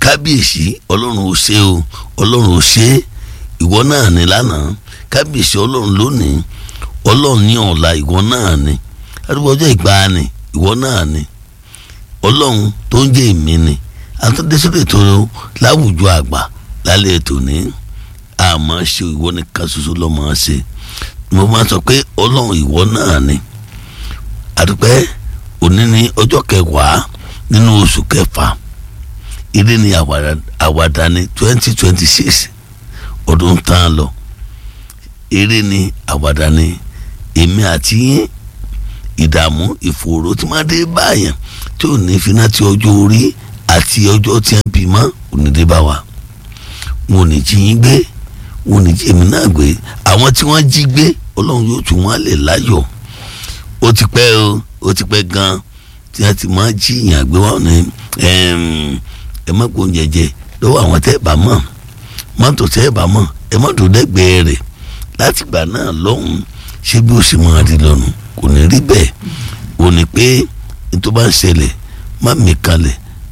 kábíyèsí ọlọ́run ò ṣe o ọlọ́run ò ṣe ìwọ náà ní lánàá kábíyèsí ọlọ́run lónìí ọlọ́run ní ọ̀la ìwọ náà ní arúgbó ọjọ́ ìgbàanì ìwọ náà ní ọlọ́run tó ń jẹ́ èmi ni àtúndésórí ètò láwùjọ àgbà lálẹ́ ètò ní àmọ́ ṣe ìwọ nìkan ṣoṣo lọ́mọ ṣe mo máa sọ pé ọlọ́run ìwọ náà ni àdúpẹ́ òní ní ọjọ́ kẹwàá nínú oṣù kẹfà ilé ní àwàdà ní twenty twenty six ọdún tán lọ eré ní àwàdà ní èmi àti yín ìdààmú ìfòòró tí máa dé báyàn tí ò ní fi náà ti ọjọ́ orí àti ọjọ́ tí wọ́n bí mọ́ òní dé bá wa wọn ò ní jí yín gbé wọn ò ní jí èmi náà gbé àwọn tí wọ́n jí gbé ọlọ́run yóò tún wọn lè láyọ̀ ó ti pẹ́ o ó ti pẹ́ gan tí wọ́n ti máa jí ìyàn gbé wọn ní ẹ má gbóhùn jẹjẹ lọ́wọ́ àwọn tẹ́ ẹ bá mọ̀ mọ́tò tẹ́ ẹ bá mọ̀ ẹ mọ́tò dẹ́gbẹ̀ẹ́ rẹ̀ láti gbà náà lọ́hùn ṣé bí ó sì máa di lọ́nu kò ní rí bẹ́ẹ̀ ò ní pé nítorí bá ń ṣẹlẹ̀ má mi kalẹ̀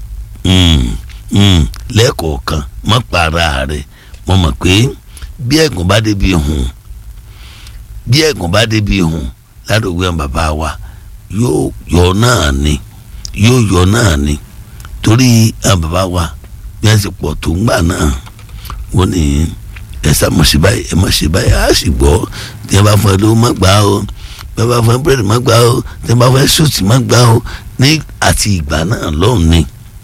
lẹ́ẹ̀kọ̀ọ̀kan má para rẹ̀ mo mọ̀ pé bí ẹ̀gùn bá débi hùn bí ẹ̀gùn bá débi hùn ládùúgbò àwọn bàbá wa yóò yọ náà ni yóò yọ náà ni torí àwọn bàbá wa bí wọ́n ti pọ̀ tó ń gbà náà wọ́n ní ẹ sá mọ̀ sí báyìí ẹ mọ̀ sí báyìí á sì gbọ́ tí wọ́n bá fún ẹ lówó má gbà ó tí wọ́n bá fún ẹ búrẹ́dì má gbà ó tí wọ́n bá fún ẹ sùtì má gbà ó ní àti ìgbà náà lọ́hùn ni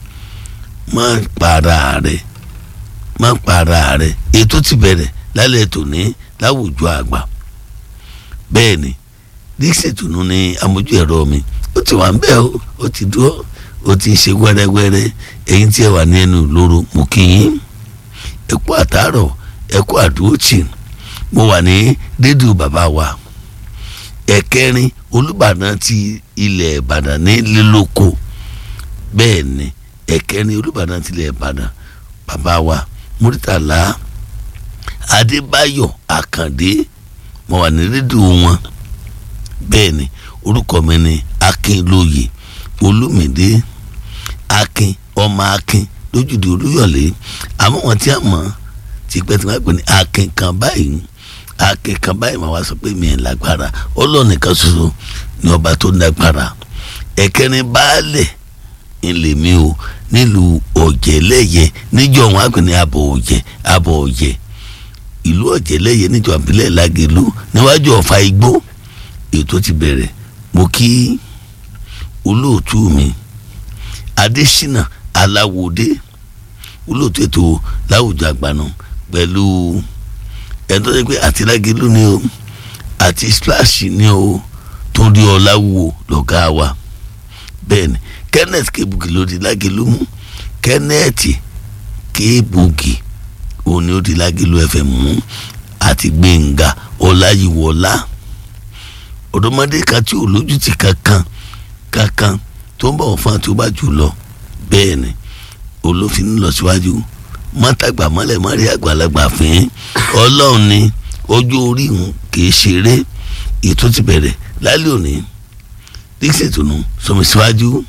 má para rẹ̀ má para rẹ̀ ètò ti bẹ̀rẹ̀ lálẹ́ tòní láwùjọ àgbà bẹ́ẹ̀ ni dixie tunu ni amójú ẹ̀rọ mi ó ti wà ń bẹ́ẹ̀ o ó ti dúró ó ti ń ṣe wẹ́rẹ́wẹ́rẹ́ ẹ̀yin tí ẹ wà ní ẹnu lóró mú kí yín ẹ kú àtàárọ̀ ẹ kú àdúrótì mo wà ní rédíò bàbá wa ẹ̀kẹrin olùbàdàn ti ilẹ̀ ìbàdàn ní lílóko bẹ́ẹ̀ ni ẹ̀kẹrin olùbàdàn ti ilẹ̀ ìbàdàn bàbá wa múrítàlá adébáyọ̀ àkàndé mo wà ní rédíò wọn bẹ́ẹ̀ ni orúkọ mi ni akínlóye olúmídé akin ọmọ akin lójúde olúyọ̀lé àmọ́ wọn tí a mọ̀ tipẹ́ tí wọ́n pè ní akin kan báyìí akin kan báyìí máa wá sọ pé mi ẹ̀ lágbára ọlọ́ọ̀nìkan ṣoṣo ni ọba tó lágbára ẹ̀kẹrin baálẹ̀ ilé mi o nílùú ọ̀jẹ̀lẹ́yẹ níjọ́ wọn á pè ní abọ̀ ọ̀jẹ̀ abọ̀ ọ̀jẹ̀ ìlú ọ̀jẹ̀lẹ́yẹ níjọ́ àbílẹ̀ lágẹ̀lú níwájú ọ̀fà igbó ètò ti bẹ̀rẹ̀ mo kí olóòtú mi adésínà aláwòdé olóòtú ètò láwùjọ àgbàna pẹ̀lú ẹni tó ṣe pé àti lágẹ̀lú ni o àti splash ni o tó rí ọ láwùwò lọ́gá wa bẹ́ẹ̀ ni kenneth kebuki ló di lágẹ̀lú mú kenneth kebuki òun ni ó di lágẹ̀lú fm mú àti gbẹ̀ngà ọláyíwọlá ọ̀dọ́mọdé kan tí ò lójútì kankan kankan tó ń bọ̀ fún àti ó bá jù lọ bẹ́ẹ̀ ni olófin ń lọ síwájú mọ́tàgbà mọ́lẹ̀ mọ́rí àgbàlagbà fín ọlọ́run ni ọjọ́ orí òun kì í ṣeré ètò ti bẹ̀rẹ̀ lálẹ́ òní dixie tunu sọmi síwájú.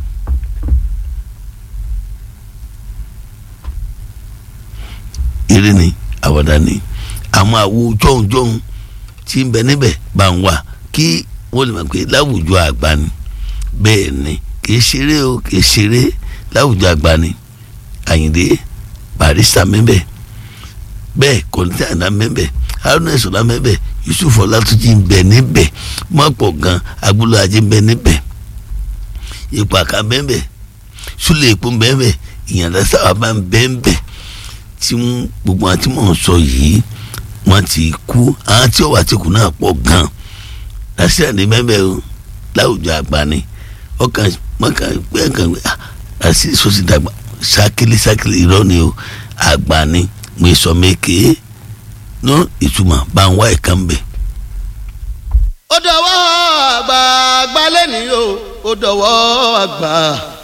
eré ni àwàdà ni àwọn àwo jọ̀hún-jọ̀hún tí ń bẹ níbẹ̀ bá ń wà kí wọ́n lè mọ̀ pé láwùjọ àgbà ni bẹ́ẹ̀ ni kì í ṣeré o kì í ṣeré láwùjọ àgbà ni àyìndé barista mẹ́bẹ̀ bẹ́ẹ̀ kọ́ńtà àná mẹ́bẹ̀ haruna ìṣọ̀lá mẹ́bẹ̀ yusuf ọlátúnjì ń bẹ níbẹ̀ mọ́pọ̀ gan agbolo ajé ń bẹ níbẹ̀ ipò àká mẹ́bẹ̀ súlẹ̀ èpo mẹ́bẹ̀ ìyànda sábà bá ń bẹ́ ń bẹ̀ tí gbogbo àti mọ̀ ń sọ yìí wọ́n ti kú àwọn tí ó wà tí kù náà pọ̀ gan lásìkò ní mẹ́bẹ̀ o láwùjọ àgbà ni ọkàn mọ́kàn pé ẹ̀kan àti sọ́sì dàgbà sákìlì sákìlì irọ́ ni o àgbà ni mo sọ mẹ́kẹ́ ní ìtumọ̀ bá ń wá ẹ̀ka ń bẹ̀. ó dọ̀wọ́ àgbà àgbà lẹ́nìí o ó dọ̀wọ́ àgbà.